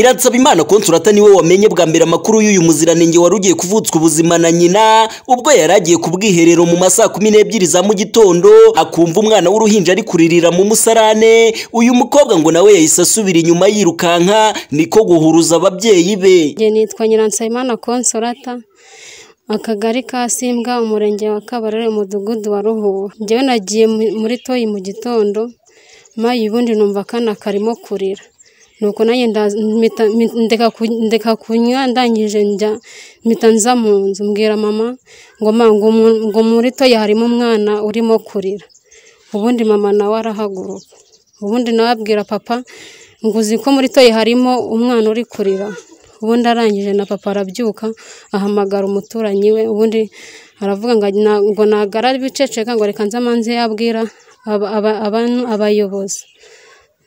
Nyiransabimana Consolata niwe wamenye bwa mbere amakuru y'uyu muziranenge wari ugiye kuvutswa ubuzima na nyina ubwo yari agiye ku bwiherero mu masaa kumi n'ebyiri za mu gitondo akumva umwana w'uruhinja ari kuririra mu musarane uyu mukobwa ngo nawe yahise asubira inyuma yirukanka niko guhuruza ababyeyi be njye nitwa nyiransabimana Consolata akagari ka simbwa umurenge wa kabarore umudugudu wa ruhubu njyewe nagiye mu- muri toyi mu gitondo mayi ubundi numva akana karimo kurira nuko nanjye ndaza- mpita- mpi- ndeka ku- ndeka kunywa ndangije njya mpita nza mu nzu mbwira mama ngo ma ngo mu- ngo muri toyi harimo umwana urimo kurira ubundi mama nawe arahaguruka ubundi nawe abwira papa ngo uzi ko muri toyi harimo umwana uri kurira ubundi arangije na papa arabyuka ahamagara umuturanyi we ubundi aravuga ngo na- ngo nagara biceceka ngo reka nze amanze yabwira aba- aba- abantu- abayobozi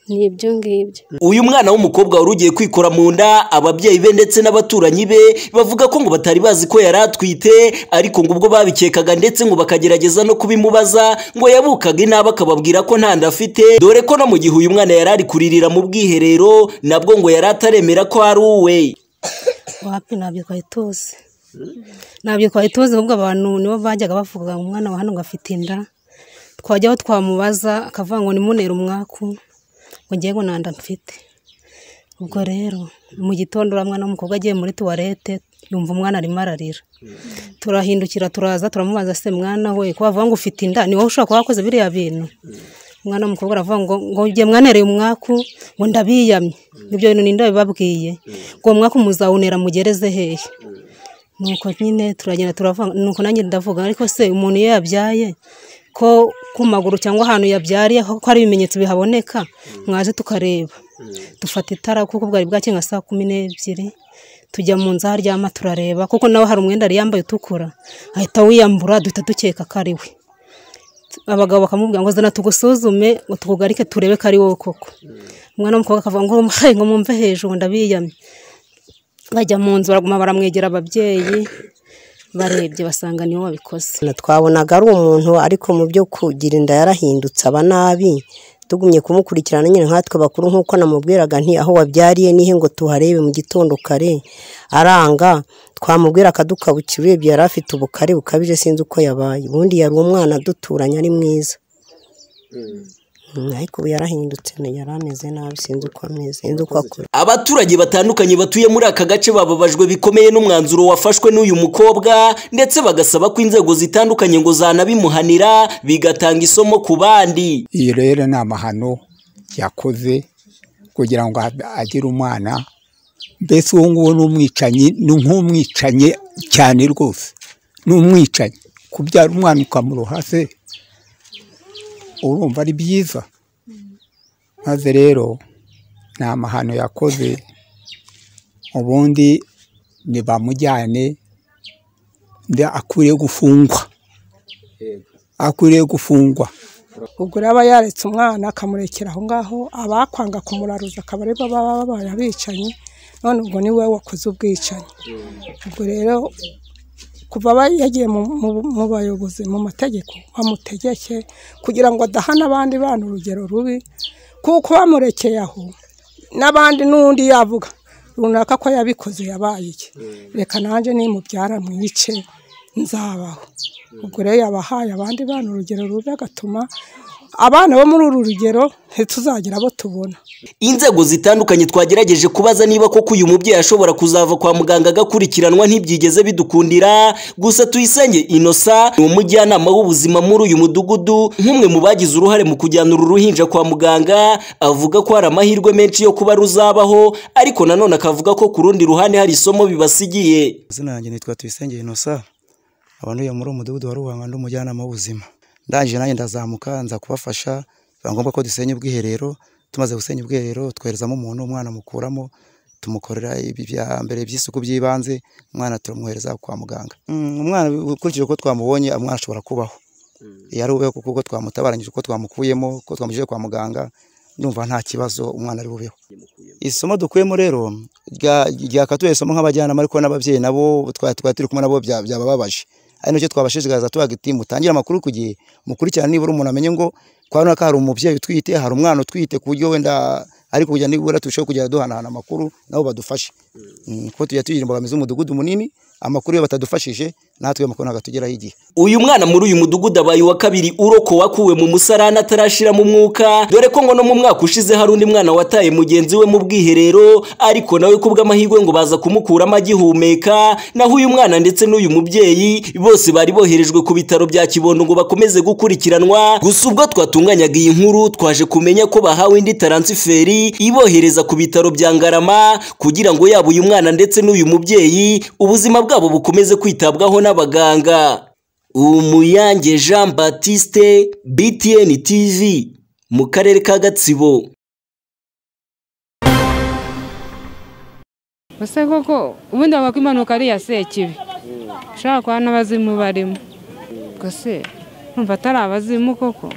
ni ibyo ngibyo uyu mwana w'umukobwa wari ugiye kwikora mu nda ababyeyi be ndetse n'abaturanyi be bavuga ko ngo batari bazi ko yari atwite ariko ngo ubwo babikekaga ndetse ngo bakagerageza no kubimubaza ngo yabukaga inabi akababwira ko nta nda afite dore ko no mu gihe uyu mwana yari ari kuririra mu bwiherero nabwo ngo yari ataremera ko ari uwe wapi ntabyo twari tuzi ntabyo twari tuzi ahubwo abantu nibo bajyaga bavuga ngo umwana wa hano ngo afite inda twajyaho twamubaza akavuga ngo nimunere umwaku ngo ngiye ngo nta nda mfite ubwo rero mu gitondo uriya mwana w'umukobwa agiye muri tuwarete yumva umwana arimo ararira turahindukira turaza turamubaza se mwana we ko bavuga ngo ufite inda ni wowe ushobora kuba wakoze biriya bintu umwana w'umukobwa aravuga ngo ngo njye mwanereye umwaku ngo ndabiyamye ibyo bintu ninde wabibabwiye ngo uwo mwaka muzawunera mugereze hehe nuko nyine turagenda turavuga nuko nanjye ndavuga ariko se umuntu iyo yabyaye ko ku maguru cyangwa ahantu yabyariye ko hari ibimenyetso bihaboneka mwaje tukareba dufata itara kuko bwari bwacye nka saa kumi n'ebyiri tujya mu nzu aho aryama turareba kuko nawe hari umwenda yari yambaye utukura ahita wiyambura duhita dukeka ko ari we abagabo bakamubwira ngo zana tugusuzume ngo tukugarike turebe ko ari wowe koko umwana w'umukobwa akavuga ngo "Hey, ngo mumve hejuru ndabiyamye bajya mu nzu baraguma baramwegera ababyeyi barebye basanga niwe wabikoze Na twabonaga ari umuntu ariko mu byo kugira inda yarahindutse aba nabi tugumye kumukurikirana nyine nkatwe bakuru nk'uko namubwiraga nti aho wabyariye nihe ngo tuharebe mu gitondo kare aranga twamubwira akadukabukira urebye yari afite ubukare bukabije sinzi uko yabaye ubundi yari umwana duturanye ari mwiza Mm, ariko ubu yarahindutse yari ameze nabi sinzi uko ameze sinzi uko akora abaturage batandukanye batuye muri aka gace bababajwe bikomeye n'umwanzuro wafashwe n'uyu mukobwa ndetse bagasaba ko inzego zitandukanye ngo zanabimuhanira bigatanga isomo ku bandi iyi rero ni amahano yakoze kugira ngo ab- agire umwana mbese uwo nguwo ni umwicanyi ni nk'umwicanyi cyane rwose ni umwicanyi kubyara umwana ukamuroha se urumva ari byiza maze rero ni amahano yakoze ubundi ntibamujyane nde- akwiriye gufungwa akwiriye gufungwa ubwo rero aba yaretse umwana akamurekera aho ngaho abakwanga kumuraruza akaba aribo baba babaye abicanyi none ubwo ni wowe wakoze ubwicanyi ubwo rero kuva aba yagiye mu- mu- mu bayobozi mu mategeko bamutegeke kugira ngo adahane abandi bana urugero rubi kuko bamurekeye aho n'abandi n'undi yavuga runaka ko yabikoze yabaye iki reka nanjye nimubyara mwice nzabaho ubwo rero yabahaye abandi bana urugero rubi agatuma abana bo muri uru rugero ntituzagira abo tubona inzego zitandukanye twagerageje kubaza niba koko uyu mubyeyi ashobora kuzava kwa muganga agakurikiranwa ntibyigeze bidukundira gusa tuyisenge inosa ni umujyanama w'ubuzima muri uyu mudugudu nk'umwe mu bagize uruhare mu kujyana uru ruhinja kwa muganga avuga ko hari amahirwe menshi yo kuba ruzabaho ariko nanone akavuga ko ku rundi ruhande hari isomo bibasigiye izina yanjye nitwa tuyisenge inosa abanduye muri umudugudu wa ruhanga ndi umujyanama w'ubuzima ndangije nanjye ndazamuka nza kubafasha biba ngombwa ko dusenya ubwiherero tumaze gusenya ubwiherero twoherezamo umuntu umwana mukuramo tumukorera ibi bya mbere by'isuku by'ibanze umwana turamwohereza kwa muganga Mm, umwana ukurikije uko twamubonye umwana ashobora kubaho iyo ari ubeho kuko uko twamutabaranyije uko twamukuyemo uko twamujije kwa muganga ndumva nta kibazo umwana ari bubeho isomo dukuyemo rero rya- ryakatuye isomo nk'abajyanama ariko n'ababyeyi nabo twari twari turi kumwe nabo bya- byabababaje ari nacyo twabashishikariza tubaga iti mutangire amakuru ku gihe mukurikirane nibura umuntu amenye ngo kwa runaka hari umubyeyi utwite hari umwana utwite ku buryo wenda ariko kugira nibura turusheho kujya duhanahana amakuru nabo badufashe Mm, kuko tujya tugira imbogamizi z'umudugudu munini amakuru iyo batadufashije natwe amakuru ntabwo atugeraho igihe uyu mwana muri uyu mudugudu abaye uwa kabiri urokowe akuwe mu musarani atarashiramo umwuka dore ko ngo no mu mwaka ushize hari undi mwana wataye mugenzi we mu bwiherero ariko nawe kubw'amahirwe ngo baza kumukuramo agihumeka naho uyu mwana ndetse n'uyu mubyeyi bose bari boherejwe ku bitaro bya kibondo ngo bakomeze gukurikiranwa gusa ubwo twatunganyaga iyi nkuru twaje kumenya ko bahawe indi taransiferi ibohereza ku bitaro bya ngarama kugira ngo yaba uyu mwana ndetse n'uyu mubyeyi ubuzima bwabo bukomeze kwitabwaho n'abaganga Umuyange Jean Baptiste BTN TV mu karere ka Gatsibo ese koko ubundi bavuga ko impanuka ari iya sekibi ushobora kuba n'abazimu barimo gusa numva atari abazimu koko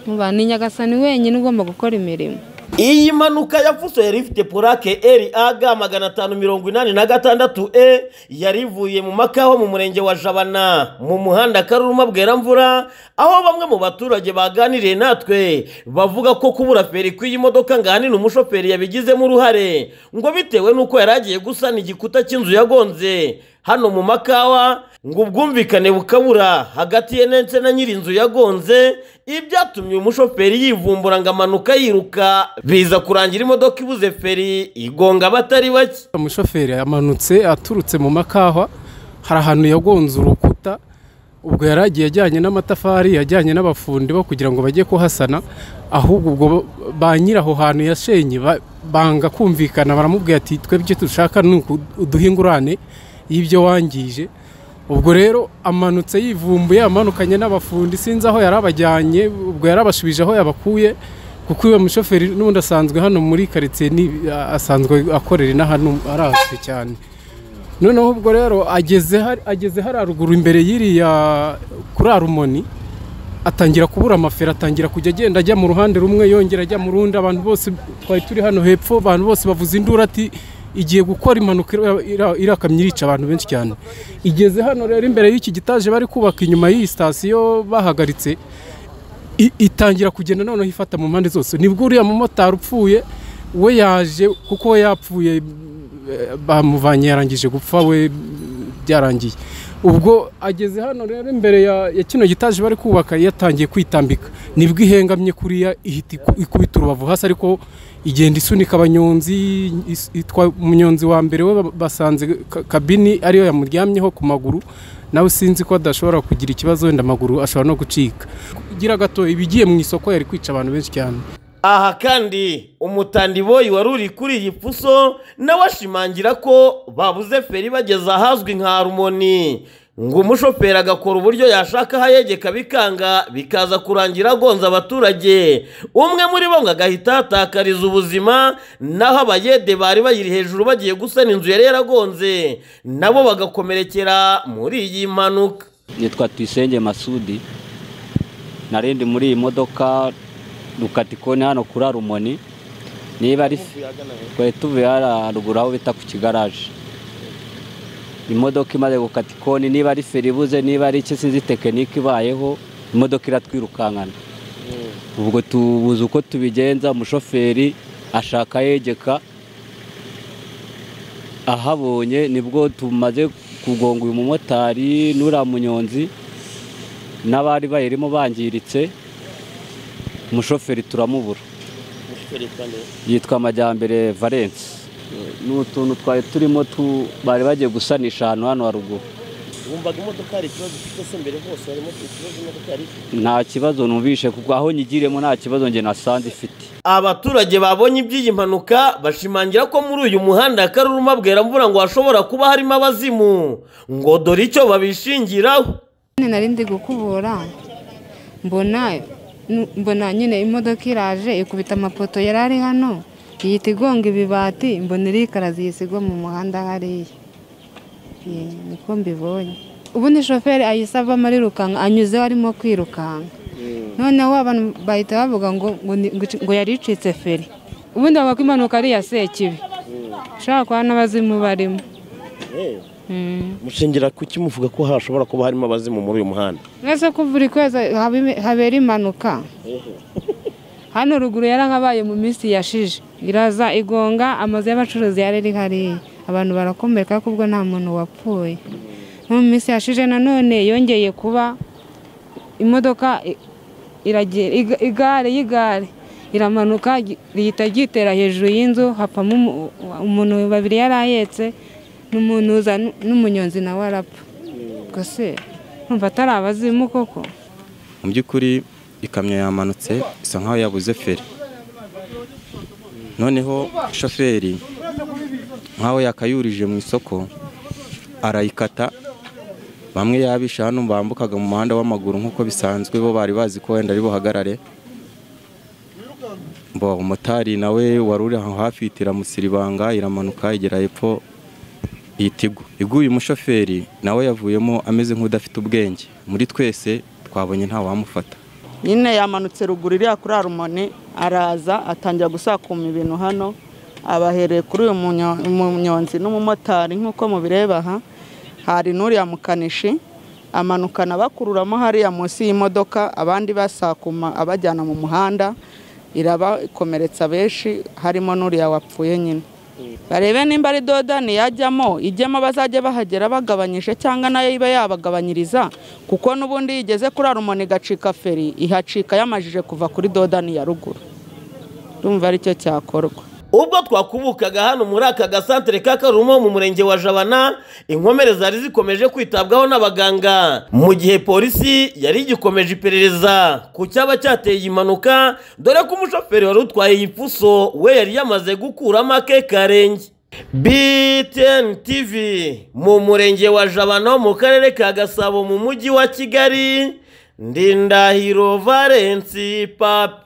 numva ni nyagasani wenyine ugomba gukora imirimo iyi mpanuka yapfuso yari ifite purake eri aga magana atanu mirongo inani na gatandatu e yari ivuye mu makaho mu murenge wa jabana mu muhanda karuruma bweramvura aho bamwe mu baturage baganiriye natwe bavuga ko kubura feri kw'iyi modoka ngo ahanini umushoferi yabigizemo uruhare ngo bitewe n'uko yari agiye gusana igikuta cy'inzu yagonze hano mu makawa ngo ubwumvikane bukabura hagati ye ndetse na nyir'inzu yagonze ibyatumye uyu mushoferi yivumbura ngo amanuka yiruka biza kurangira imodoka ibuze feri igonga abatari bake umushoferi yamanutse aturutse mu makahwa hari ahantu yagonze urukuta ubwo yari agiye ajyanye n'amatafari yajyanye n'abafundi bo kugira ngo bajye kuhasana ahubwo ubwo ba nyiri aho hantu yashenye ba- banga kumvikana baramubwira ati twebwe dushaka ni uku- uduhe ingurane y'ibyo wangije ubwo rero amanutse yivumbuye amanukanye n'abafundi sinzi aho yari abajyanye ubwo yari abashubije aho yabakuye kuko uyu mushoferi n'ubundi asanzwe hano muri karitsiye ni- asanzwe akorera ino hano arazwi cyane noneho ubwo rero ageze hari- ageze hari haruguru imbere y'iriya kuri arumoni atangira kubura amaferi atangira kujya agenda ajya mu ruhande rumwe yongera ajya mu rundi abantu bose twari turi hano hepfo abantu bose bavuze induru ati igiye gukora impanuka ira- ira- irakamye irica abantu benshi cyane igeze hano rero imbere y'iki gitaje bari kubaka inyuma y'iyi sitasiyo bahagaritse i- itangira kugenda noneho ifata mu mpande zose nibwo uriya mumotari upfuye we yaje kuko we yapfuye eh, bamuvanye yarangije gupfa we byarangiye ubwo ageze hano rero imbere ya, ya kino gitaje bari kubaka yatangiye kwitambika nibwo ihengamye kuriya ihita iku- ikubita urubavu hasi ariko igenda isunika abanyonzi is- itwa umunyonzi wa mbere we ba- basanze ka- kabini ariyo yamuryamyeho ku maguru nawe sinzi ko adashobora kugira ikibazo wenda amaguru ashobora no gucika gira gato ibigiye mu isoko yari kwica abantu benshi cyane aha kandi umutandiboyi wari uri kuri iyi puso nawe ashimangira ko babuze feri bageze ahazwi nka harumoni ngo umushoferi agakora uburyo yashaka aho ayegeka bikanga bikaza kurangira agonze abaturage umwe muri bo ngo agahita ahatakariza ubuzima naho abayede bari bayiri hejuru bagiye gusana inzu yari yaragonze nabo bagakomerekera muri iyi mpanuka nitwa tuyisenge masudi narindi muri iyi modoka dukatikoni hano kuri arumoni niba ari twari tuvuye hariya haruguru aho bita ku kigaraje imodoka imaze gukata ikoni niba ari feri ibuze niba ari iki sinzi tekinike ibayeho imodoka iratwirukankana ubwo tubuze uko tubigenza umushoferi ashaka yegeka ahabonye nibwo tumaze kugonga uyu mumotari n'uriya munyonzi n'abari bayirimo bangiritse umushoferi turamubura yitwa amajyambere valence ni utuntu twari turimo tu- bari bagiye gusanisha ahantu hano haruguru wumvaga imodoka hari ikibazo ifite se mbere hose harimo ikibazo imodoka yari ifite nta kibazo numvishe kuko aho nyigiremo nta kibazo njye nasanze ifite abaturage babonye iby'iyi mpanuka bashimangira ko muri uyu muhanda karuruma bweramvura ngo hashobora kuba harimo abazimu ngo dore icyo babishingiraho nyine nari ndi gukubura mbona mbona nyine imodoka iraje ikubita amapoto yari ari hano ihita igonga ibibati mbona irikaraza ihise igwa mu muhanda hariya Eh, niko mbibonye ubundi shoferi ahise avamo arirukanka anyuzeho arimo kwirukanka noneho abantu bahita bavuga ngo ngo ni- ngo ici- ngo yari icitse feri ubundi bavuga ko impanuka ari iya sekibi ushobora kuba n'abazimu barimo Mm. mushingira kuki muvuga ko hashobora kuba harimo abazimu muri uyu muhanda Uretse ko buri kwezi habe- habera impanuka hano ruguru yarahabaye mu minsi yashize iraza igonga amazu y'abacuruzi yari ari hariya abantu barakomereka kuko ubwo nta muntu wapfuye nko mu minsi yashize nanone yongeye kuba imodoka i- iragera- iga- igare y'igare iramanuka gi- rihita ryitera hejuru y'inzu hapamo umu- umuntu babiri yari ahetse n'umunuza n- n'umunyonzi nawe arapfa ubwo se numva atari abazimu koko mu by'ukuri ikamyo yamanutse isa nkaho yabuze feri noneho shoferi nkaho yakayurije mu isoko arayikata bamwe yabisha hano bambukaga mu muhanda w'amaguru nk'uko bisanzwe bo bari bazi ko wenda ari buhagarare bo umumotari nawe wari uri aho hafi ihita iramusiribanga iramanuka igera hepfo ihita igwa iguye umushoferi nawe yavuyemo ameze nk'udafite ubwenge muri twese twabonye ntawamufata nyine yamanutse ruguru iriya kuri harumoni araza atangira gusakuma ibintu hano abahereye kuri uyu munyo- munyonzi n'umumotari nk'uko mubireba aha hari n'uriya mukanishi amanukana bakururamo hariya munsi y'imodoka abandi basakuma abajyana mu muhanda irabakomeretsa benshi harimo n'uriya wapfuye nyine barebe nimba ari dodani yajyamo ijyamo bazajya bahagera bagabanyije cyangwa nayo iba yabagabanyiriza kuko n'ubundi iyo igeze kuri harumoni igacika feri ihacika yamajije kuva kuri dodani ya ruguru urumva aricyo cyakorwa ubwo twakubukaga hano muri aka gasantere ka karumo mu murenge wa jabana inkomere zari zikomeje kwitabwaho n'abaganga mu gihe polisi yari igikomeje iperereza ku cyaba cyateye iyi mpanuka dore ko umushoferi wari utwaye iyi puso we yari yamaze gukuramo ake karenge BTN TV mu murenge wa jabana wo mu karere ka gasabo mu mujyi wa kigali ndindahiro valensi papi